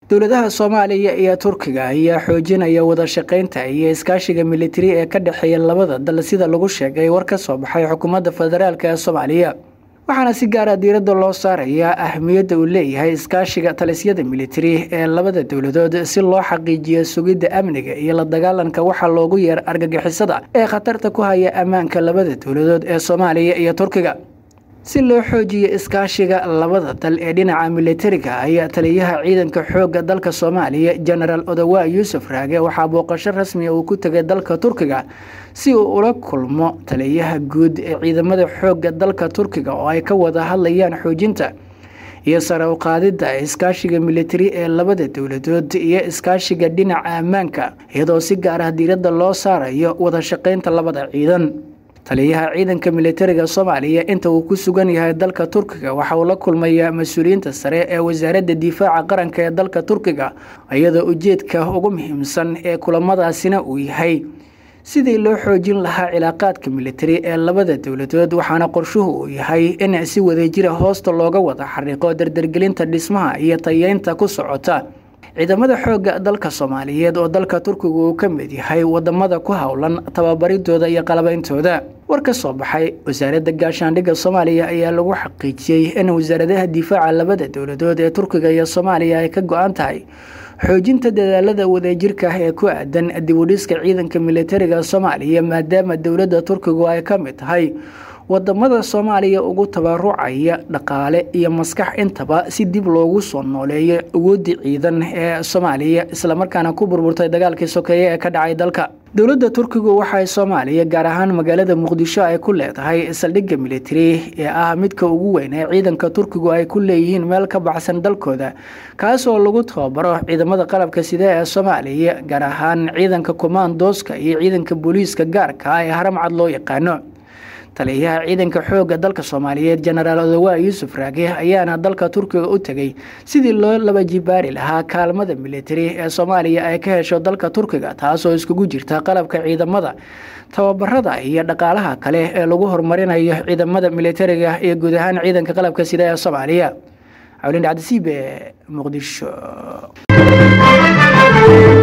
dowladaha soomaaliya iyo turkiga ayaa xoojinaya wada shaqeynta iyo iskaashiga militari ee ka dhexeeya labada dal sida lagu sheegay war ka soo baxay xukuumadda federaalk ee soomaaliya waxaana si gaara diiradda loo saarayaa ahmiyadda uu leeyahay iskaashiga talisyada militari ee labada dowladood si loo xaqiijiyo sugidda amniga iyo la dagaalanka waxaa loogu yeer argagixisada ee khatarta ku haya ammaanka labada dowladood ee soomaaliya iyo turkiga si loo xoojiyo iskaashiga labada dal ee dhinaca militariga ayaa taliyaha ciidanka xoogga dalka soomaaliya jenaraal odawa yuusuf raage waxaa booqasho rasmiga uu ku tegay dalka turkiga si uu ula kulmo taliyaha guud ee ciidamada xoogga dalka turkiga oo ay ka wada hadlayaan xoojinta iyo sare u qaadidda iskaashiga militari ee labada dowladood iyo iskaashiga dhinaca ammaanka iyadoo si gaar ah diiradda loo saarayo wada shaqeynta labada ciidan taliyaha ciidanka militariga soomaaliya inta uu ku sugan yahay dalka turkiga waxa uu la kulmayaa mas-uuliyiinta sare ee wasaaradda difaaca qaranka ee dalka turkiga iyadoo ujeedka ugu muhiimsan ee kulamadaasina uu yahay sidii loo xoojin lahaa cilaaqaadka militari ee labada dowladood waxaana qorshuhu uu yahay in si wadajira hoosta looga wada xariiqo dardargelinta dhismaha iyo tayeynta ku socota ciidamada xoogga dalka soomaaliyeed oo dalka turkiga uu ka mid yahay wadamada ku howlan tababaridooda iyo qalabeyntooda war ka soo baxay wasaaradda gaashaandhigga soomaaliya ayaa lagu xaqiijiyey in wasaaradaha difaaca labada dowladood ee turkiga iyo soomaaliya ay ka go-an tahay xoojinta dadaalada wadajirka ah ee ku aadan dibudhiska ciidanka militariga soomaaliya maadaama dowladda turkigu ay ka mid tahay wadamada soomaaliya ugu tabarucaya dhaqaale iyo maskax intaba si dib loogu soo nooleeyo awoodii ciidan ee soomaaliya islamarkaana ku burburtay dagaalkii sokeeye ee ka dhacay dalka dowladda turkigu waxay soomaaliya gaar ahaan magaalada muqdisho ay ku leedahay saldhigga militari ee ah midka ugu weyn ee ciidanka turkigu ay ku leeyihiin meel ka baxsan dalkooda kaasoo lagu tababaro ciidamada qalabka sida ee soomaaliya gaar ahaan ciidanka komandooska iyo ciidanka booliiska gaarka ah ee haramcad loo yaqaano taliyaha ciidanka xoogga dalka soomaaliyeed jenaraal odawa yuusuf raage ayaana dalka turkiga u tegay sidii loo laba jibaari lahaa kaalmada militari ee soomaaliya ay ka hesho dalka turkiga taasoo iskugu jirta qalabka ciidamada tababarada iyo dhaqaalaha kale ee lagu horumarinayo ciidamada militariga iyo guud ahaan ciidanka qalabka sida ee soomaaliya cawlin cabdisiibe muqdisho